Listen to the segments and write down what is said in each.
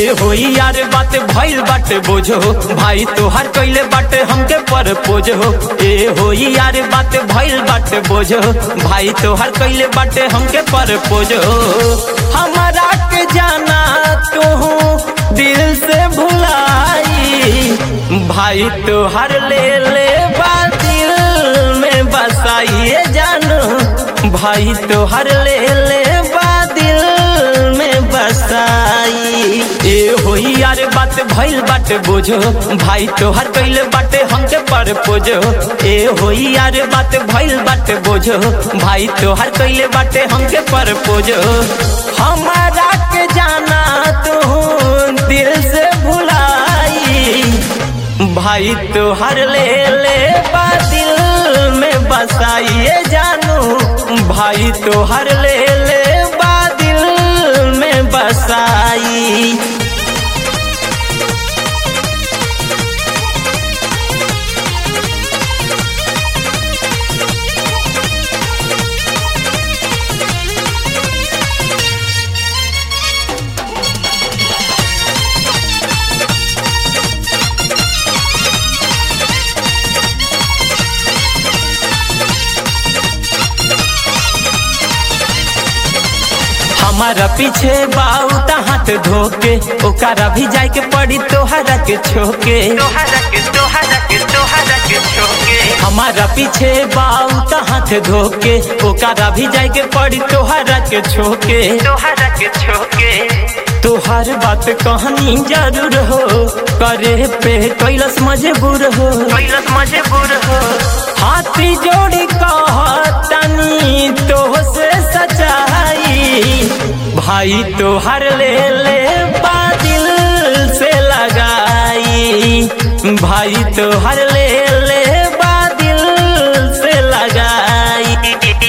ए होई यार बात भइल बाटे बोझो भाई तोहार कइले बाटे हमके पर पोजो ए होई यार बात भइल बाटे बोझो भाई तोहार कइले बाटे हमके पर पोजो हमारा के जाना तू दिल से भुलाई भाई तोहार ले ले बा दिल में बसाइए जानू भाई तोहार ले ले बा दिल में बसाई ए होई यार बात भइल बाटे बोझो भाई तोहार कइले बाटे हमके पर पोजो ए होई यार बात भइल बाटे बोझो भाई तोहार कइले बाटे हमके पर पोजो हमारा के जाना तू दिल से भुलाई भाई तोहर ले ले बा दिल में बसाइए जानू भाई तोहर ले ले बा दिल में बसाई हमारा पीछे बाउत हाथ धोके ओकरा भी जाए के पड़ी तोहरा के छोके तोहरा के तोहरा के तोहरा के छोके हमारा पीछे बाउत हाथ धोके ओकरा भी जाए के पड़ी तोहरा के छोके तोहरा के छोके तोहार बात कहानी जरूर हो करे पे कैलस मजबूर हो कैलस मजबूर हो हाथी जोड़ी कहतनी तो से सचाई भाई तोहर ले ले बादिल से लगाई भाई तोहर ले ले बादिल से लगाई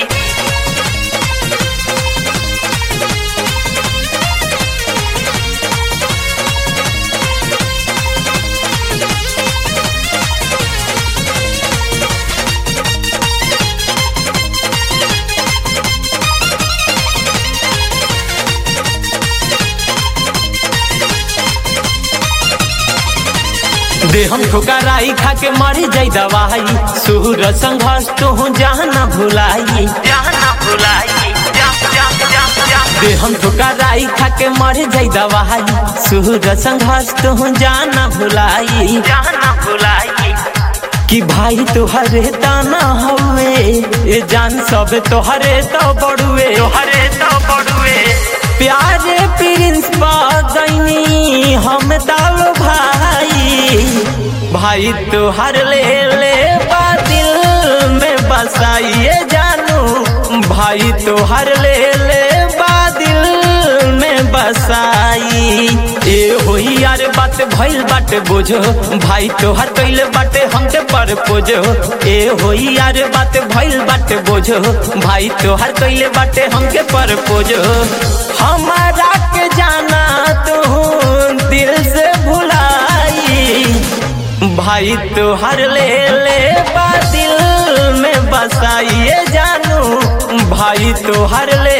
दे हम ठोकराई खा के मर जाई दवाई सूर संघर्ष तो जहाँ न भुलाई जहाँ ना भुलाई जा जा जा जा दे हम ठोकराई खा के मर जाई दवाई सूर संघर्ष तो जहाँ न भुलाई जहाँ ना भुलाई कि भाई तोहरे ताना हवे ये जान सब तोहरे तो बड़ुए तोहरे तो बड़ुए प्यारे प्रिंस गईनी हम दाल भाई भाई तोहर ले ले बा दिल में बसाइए जानू भाई तोहर ले ले बा दिल में बसाई ए होई यार बात भइल बाटे बोझो भाई तोहर कइले बाटे हमके पर पोजो ए होई यार बात भइल बाटे बोझो भाई तोहर कइले बाटे हमके पर पोजो हमारा के जाना तू दिल से भुलाई भाई तोहर ले ले बा दिल में बसाइए जानू भाई तोहर ले